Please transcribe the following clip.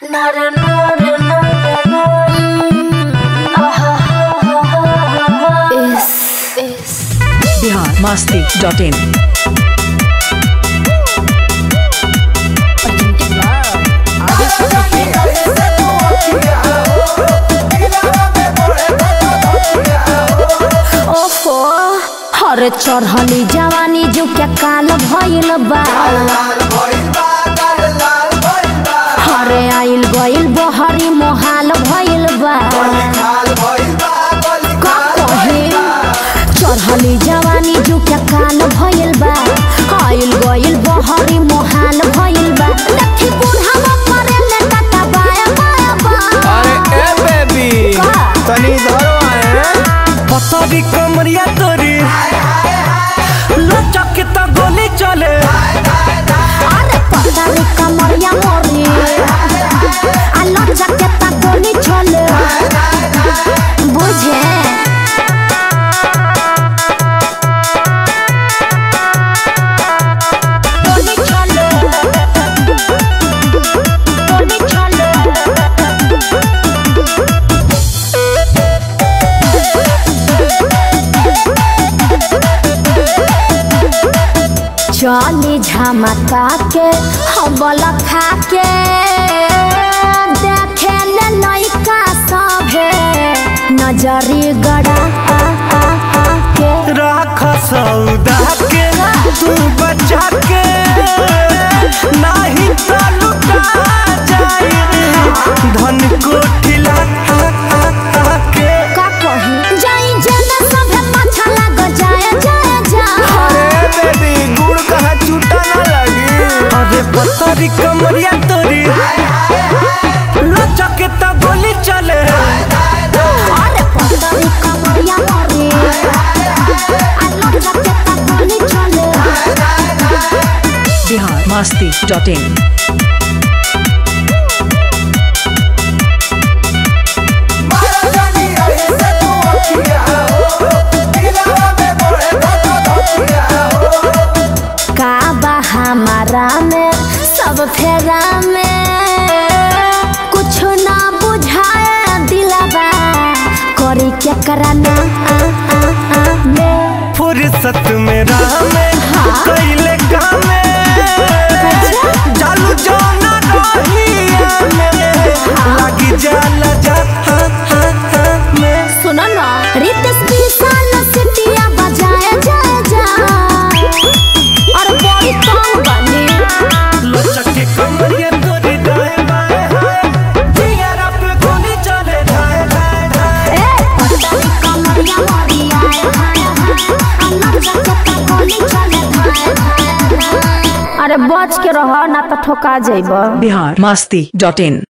Bihar Masti dot in ओहो हरे चढ़ली जवानी जो क्या काल भइल बा हरे आइल गइल बहरी मोहाल भइल बा का कहे चढ़ली जवानी जो क्या काल भइल बा आइल गइल बहरी मोहाल भइल बा लठी बुढ़ावा मरे ले काटा बाया बाया बा अरे ए बेबी का? तनी धरो आए पतरी कमरिया तोरी लचक के तो गोली चले अरे पतारी कमरिया मोरी आलो जकेता गोली छोले बुझे गोली छोले गोली छोले चली झमका के हबल खा के देखे ले लइका सभे नजरी गड़ा आ, आ, आ के राख सौदा के तू बचा के नहीं तो लुटा जाए धन कोठिला के का कही जाई जेना सभे पाछा लाग जाए जाए जाए अरे बेबी गुड़ कहाँ छूटा ना लगी अरे पतरी कमरिया तोरी लचक के तो गोली चले अरे पतरी कमरिया मोरी आलो जकेता गोली चले बिहार मस्ती डॉट इन का बा हमारा में सब फेरा में कुछ ना बुझाए दिलबा करी क्या कराना आ, आ, आ, में फुर्सत में राह में कैले कामे जालू जाना रहिया में लगी जाला जा हा, हा, हा, में सुनो ना रितेश विशाल सिटिया बजाए जाए जा और बड़ी कौन बने लचक के कमरिया तोरी दाएं बाएं हाय जिगरा पे गोली चले जाए जाए जाए ए पतली कमरिया मोरी आए हाय हाय अन्ना जगत गोली चले हाय हाय हाय। अरे बच के रह ना तो ठोका जाइबा बिहार मस्ती डॉट इन